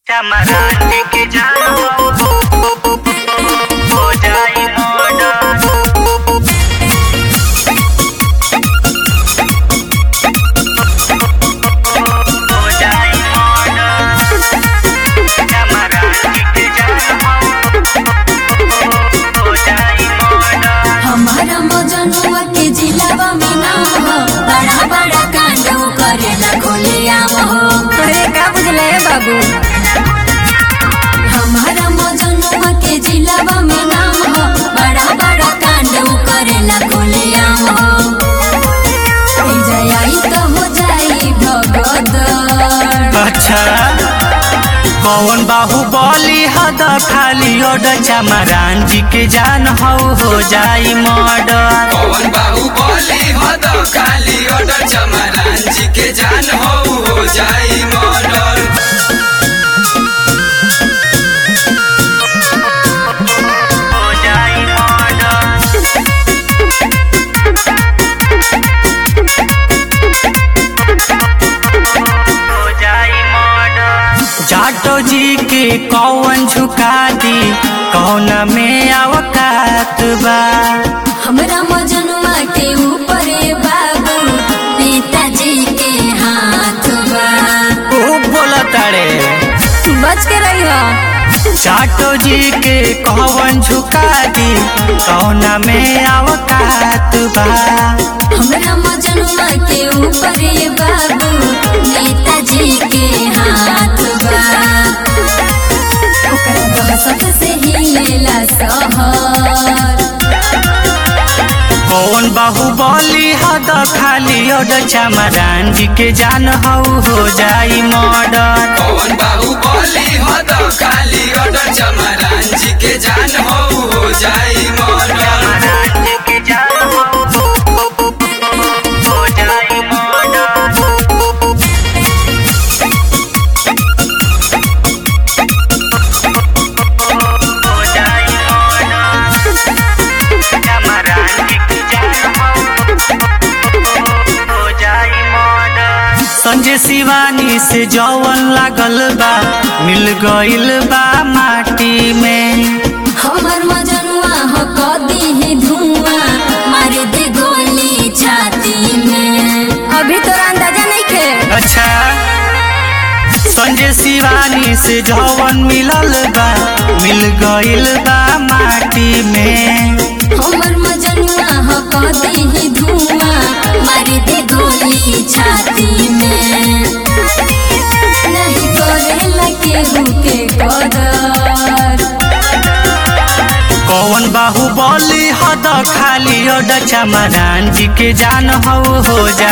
चमरान के जान हो जाई मर्डर हो जाई मर्डर चमरान के जान हो जाई मर्डर हमारा मजनुआ के जिलावा में नाम हो बड़ा बड़ा कांड करे ना खोले आम हो अरे का बुझले बाबू हमारा मजनुआ के जिलावा में नाम हो बड़ा बड़ा कांड करे ना खोले आम हो ई जयाई तो हो जाई भगदड़ अच्छा कौन बाहुबली हद खाली ओड चमरान जी के जान हो हो जाई मर्डर पवन बाबू बोली हो तो खाली ऑर्डर चमरान जी के जान हो हो जाई मर्डर हो जाई मर्डर हो जाई मर्डर जाटो जी के कौन झुका दी कौन में अवकात बा हमरा मजनुआ के ऊपर बाबू नेताजी के हाथ बा ओ बोला तारे बच के रही हो जाटो जी के कौन झुका दी कौन में अवकात बा हमरा मजनुआ के ऊपर बाबू नेताजी के हाथ बा ओकरा दहशत से हिलेला शहर कौन बाहुबली हद खाली ओड चमरान जी के जान हो हो जाई मर्डर पवन बाबू बोली हो तो खाली ऑर्डर चमरान जी के जान हो हो जाई मर्डर चमरान जी के जान हो हो जाई मर्डर हो जाई मर्डर चमरान जी के जान हो जाई मर्डर संजय शिवानी से जौवन लागल बा मिल गइल बा माटी में हमर मजनुआ हो कदी है धुआं मार दे गोली छाती में अभी तोरा अंदाजा नहीं खे अच्छा संजय शिवानी से जौवन मिलल बा मिल गइल बा माटी में हमर मजनुआ हो कदी है धुआं मार दे गोली छाती में नहीं करेला केहू के कदर कौन बाहुबली हद खाली ओड चमरान जी के जान हो हो जा